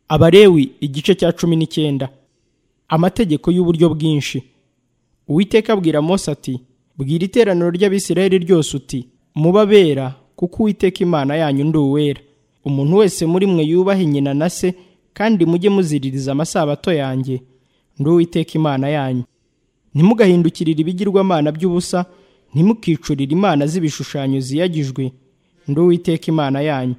Abarewi igice cya cumi n'icyenda amategeko y'uburyo bwinshi uwiteka abwira Mose ati bwira iteraniro ry'abisirayeli ryose uti muba abera kuko uwiteka imana yanyu ndi uwera umuntu wese muri mwe yubahe nyina na se kandi mujye muziririza amasabato yanjye ndi uwiteka imana yanyu ntimugahindukirire ibigirwamana by'ubusa ntimukicurire imana z'ibishushanyo ziyagijwe ndi uwiteka imana yanyu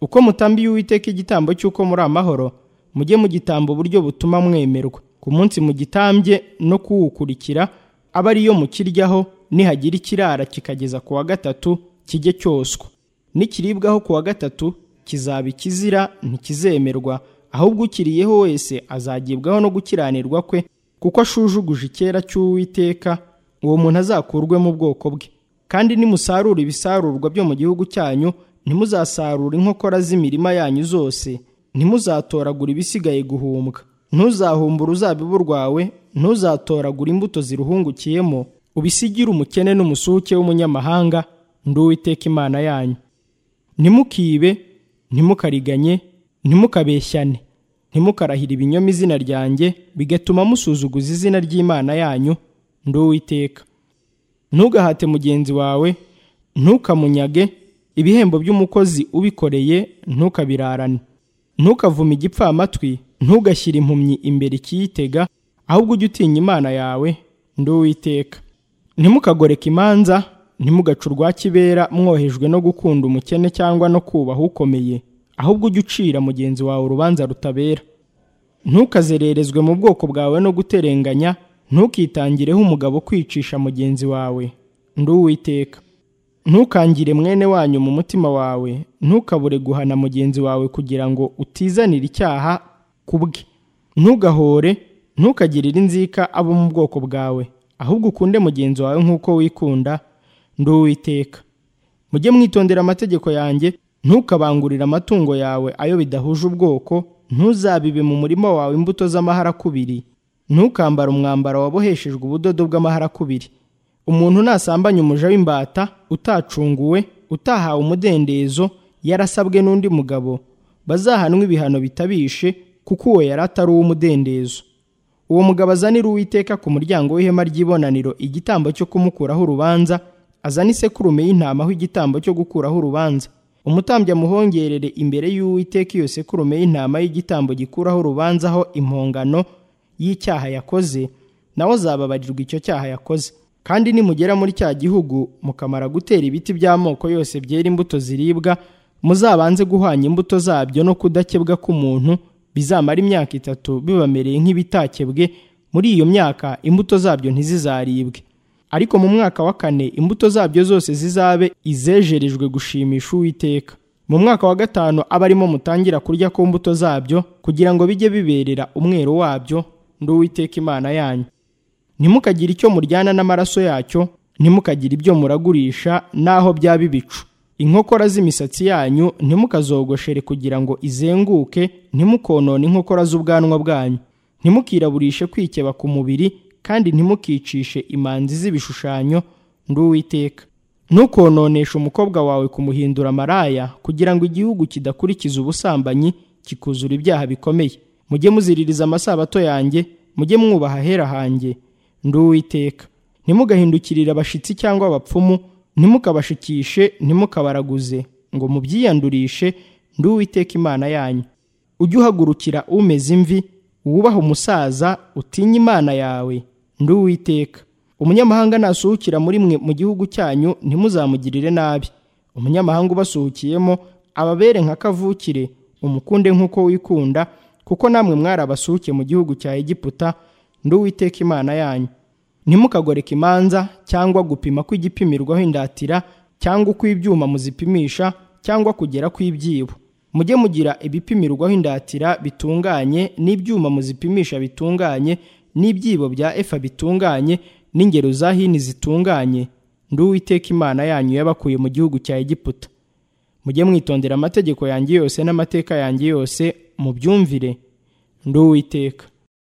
uko mutambiye uwiteka igitambo cy'uko muri amahoro mujye mugitamba uburyo butuma mwemerwa ku munsi mugitambye no kuwukurikira aba ariyo mukiryaho nihagira ikirara kikageza ku wa gatatu kijye cyoswa nikiribwaho ku wa gatatu kizaba ikizira ntikizemerwa ahubwo ukiriyeho wese azagibwaho no gukiranirwa kwe kuko ashujuguje icyera cy'uwiteka uwo muntu azakurwe mu bwoko bwe kandi nimusarura ibisarurwa byo mu gihugu cyanyu ntimuzasarura inkokora z'imirima yanyu zose ntimuzatoragura ibisigaye guhumbwa ntuzahumbure uruzabibu rwawe ntuzatoragura imbuto ziruhungukiyemo ubisigire umukene n'umusuke w'umunyamahanga ndi uwiteka imana yanyu ntimukibe ntimukariganye ntimukabeshyane ntimukarahire ibinyoma izina ryanjye bigatuma musuzuguza izina ry'imana yanyu ndi uwiteka ntugahate mugenzi wawe ntukamunyage ibihembo by'umukozi ubikoreye ntukabirarane ntukavume igipfamatwi ntugashyire impumyi imbere ikiyitega ahubwo ujye utinya imana yawe ndi uwiteka ntimukagoreka imanza ntimugace urwa kibera mwohejwe no gukunda umukene cyangwa no kubaha ukomeye ahubwo ujye ucira mugenzi wawe urubanza rutabera ntukazererezwe mu bwoko bwawe no guterenganya ntukitangireho umugabo kwicisha mugenzi wawe ndi uwiteka ntukangire mwene wanyu mu mutima wawe ntukabure guhana mugenzi wawe kugira ngo utizanire icyaha ku bwe ntugahore ntukagirire inzika abo mu bwoko bwawe ahubwo ukunde mugenzi wawe nk'uko wikunda ndi uwiteka mujye mwitondera amategeko yanjye ntukabangurire amatungo yawe ayo bidahuje ubwoko ntuzabibe mu murima wawe imbuto z'amaharakubiri ntukambare umwambaro waboheshejwe ubudodo bw'amaharakubiri umuntu nasambanye umuja w'imbata utacunguwe utahawe umudendezo yarasabwe n'undi mugabo bazahanwa ibihano bitabishe kuko uwo yari atari uw'umudendezo uwo mugabo azanira uwiteka ku muryango w'ihema ry'ibonaniro igitambo cyo kumukuraho urubanza azana isekurume y'intama aho igitambo cyo gukuraho urubanza umutambyi amuhongerere imbere y'uwiteka iyo sekurume y'intama y'igitambo gikuraho urubanza aho impongano y'icyaha yakoze nawe azababarirwa icyo cyaha yakoze kandi nimugera muri cya gihugu mukamara gutera ibiti by'amoko yose byera imbuto ziribwa muzabanze guhwanya imbuto zabyo no kudakebwa k'umuntu bizamara imyaka itatu bibamereye nk'ibitakebwe muri iyo myaka imbuto zabyo ntizizaribwe ariko mu mwaka wa kane imbuto zabyo zose zizabe izejerejwe gushimisha uwiteka mu mwaka wa gatanu aba arimo mutangira kurya ku mbuto zabyo kugira ngo bijye biberera umwero wabyo ndi uwiteka imana yanyu ntimukagire icyo muryana n'amaraso yacyo ntimukagire ibyo muragurisha n'aho byaba ibicu inkokora z'imisatsi yanyu ntimukazogoshere kugira ngo izenguke ntimukonone inkokora z'ubwanwa bwanyu ntimukiraburishe kwikeba ku mubiri kandi ntimukicishe imanzi z'ibishushanyo ndi uwiteka ntukononeshe umukobwa wawe kumuhindura maraya kugira ngo igihugu kidakurikiza ubusambanyi kikuzura ibyaha bikomeye mujye muziririza amasabato yanjye mujye mwubaha ahera hanjye ndi uwiteka ntimugahindukirire abashitsi cyangwa abapfumu ntimukabashikishe ntimukabaraguze ngo mubyiyandurishe ndi uwiteka imana yanyu ujye uhagurukira umeze imvi wubaha umusaza utinye imana yawe ndi uwiteka umunyamahanga nasuhukira muri mwe mu gihugu cyanyu ntimuzamugirire nabi umunyamahanga ubasuhukiyemo ababere nka kavukire umukunde nk'uko wikunda kuko namwe mwari abasuhuke mu gihugu cya egiputa ndi uwiteka imana yanyu ntimukagoreka imanza cyangwa gupima kw'igipimirwaho indatira cyangwa uko ibyuma muzipimisha cyangwa kugera kw'ibyibo mujye mugira ibipimirwaho indatira bitunganye n'ibyuma muzipimisha bitunganye n'ibyibo bya efa bitunganye n'ingero za hini zitunganye ndi uwiteka imana yanyu yabakuye mu gihugu cya egiputa mujye mwitondera amategeko yanjye yose n'amateka yanjye yose mubyumvire ndi uwiteka